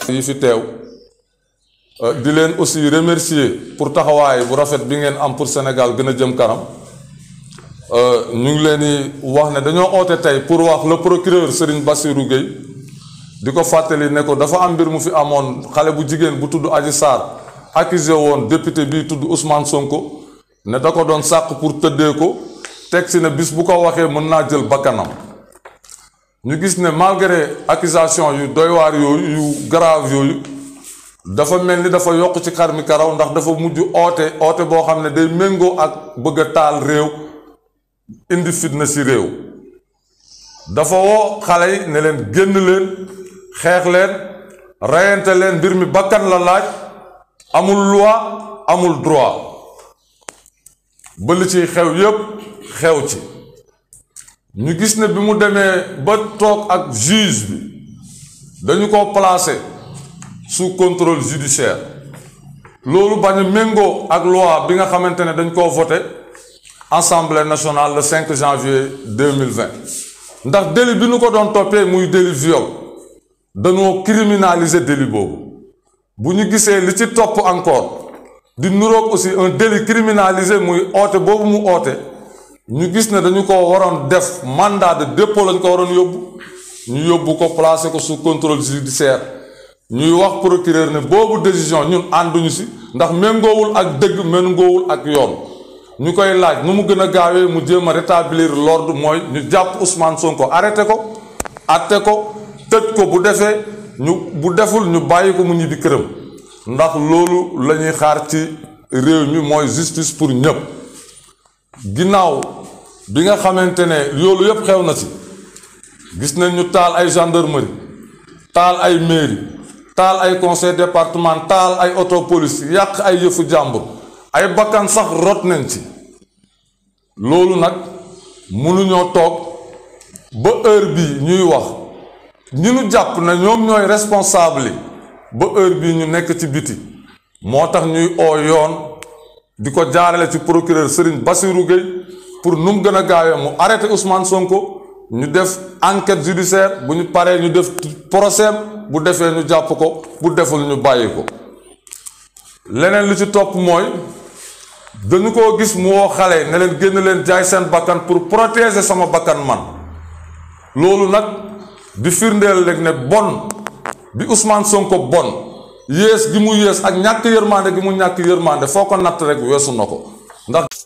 yi fi teew di leen aussi remercier pour taxawaay bu rafet bi ngeen am pour Sénégal gën a jëm kanam ñu ngi leen di wax ne dañoo oote tey pour wax le procureur Serigne Bassirou Gueye di ko fàttali ne ko dafa am mbir mu fi amoon xale bu jigéen bu tudd Adji Sarr accusé woon député bii tudd Ousmane Sonko ne da ko doon sàq pour tëddee ko teg si ne bis bu ko waxee mën naa jël bakkanam ñu gis ne malgré accusation yu doy waar yooyu yu grave yooyu dafa mel ni dafa yokk ci xar mi karaw ndax dafa mujj oote oote boo xam ne day méngoo ak bëgg a taal réew indi fitna si réew dafa woo xale yi ne leen génn leen xeex leen reyante leen mbir mi bakkan la laaj amul loi amul droit ba li ciy xew yépp xew ci ñu gis ne bi mu demee ba toog ak juge bi dañu ko placer sous contrôle judiciaire loolu bañ a méngoo ak loi bi nga xamante ne dañ koo voté assemblée nationale le 5 janvier 2020 ndax délit bi ñu ko doon toppee muy délit viol dañoo criminaliser délit boobu bu ñu gisee li ci topp encore di nuroog aussi un délit criminalisé muy oote boobu mu oote ñu gis ne dañu ko waroon def mandat de dépôt lañ ko waroon yóbbu ñu yóbbu ko placer ko sous contrôle judiciaire ñuy wax procureur ne boobu décision ñun ànduñu si ndax méngoowul ak dëgg méngoowul ak yoon ñu koy laaj nu mu gën a gaawee mu jéem a rétablir l'ordre mooy ñu jàpp Ousmane Sonko arrêté ko atte ko tëj ko bu defee ñu bu deful ñu bàyyi ko mu ñibbi këram ndax loolu la ñuy xaar ci réew mi mooy justice pour ñëpp ginnaaw bi nga xamante ne loolu yëpp xew na ci gis nañ ñu taal ay gendarmerie taal ay mairie taal ay conseil départemental ay auto police yàq ay yëfu jàmbur ay bakkan sax rot nañ ci loolu nag mënuñoo toog ba heure bii ñuy wax ñi ñu jàpp na ñoom ñooy responsable yi ba heure bii ñu nekk ci biti moo tax ñuy oo yoon di ko jaarale ci procureur Serigne Bassirou Gueye pour nu mu gën a gaawee mu arrêté Ousmane Sonko ñu def enquête judiciaire bu ñu paree ñu def procès bu defee ñu jàpp ko bu deful ñu bàyyi ko leneen li ci topp mooy dañu koo gis mu woo xale ne leen génn leen jaay seen bakkan pour protéger sama bakkan man loolu nag di firndeel rek ne bon bi Ousmane Sonko bon yées gi mu yées ak ñàkk yërmande gi mu ñàkk yërmande foo ko natt rek weesu na ko ndax